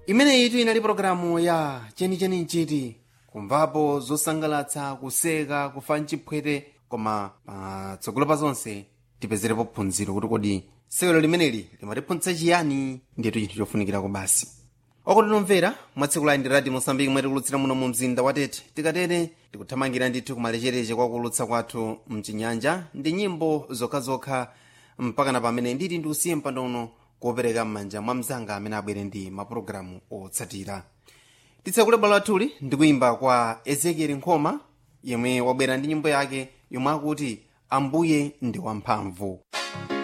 imeneyitu inali pologalamu ya chenicheni nchiti kumvapo zosangalatsa kuseka kufa mchiphwete koma patsogolo pa zonse tipezerepo phunziro kuti kodi sewero limeneli limatiphunzitsa chiyani ndiyetu chinthu chofunikirako basi okutinomvera mwatsekula ndi radio mosambiki mwati kulutsira muno mu mzinda watete tikatere tikuthamangira ndithu kumalechereche kwa kulutsa kwathu mchinyanja ndi nyimbo zokhazokha mpaka na pamene nditi ndiusiye mpando uno kuopereka m'manja mwa mzanga amene abwere ndi mapulogalamu otsatira titsekule bwalo lathuli ndi kuyimba kwa ezekieli nkhoma yemwe wabwera ndi nyimbo yake yomwe akuti ambuye ndi wamphamvu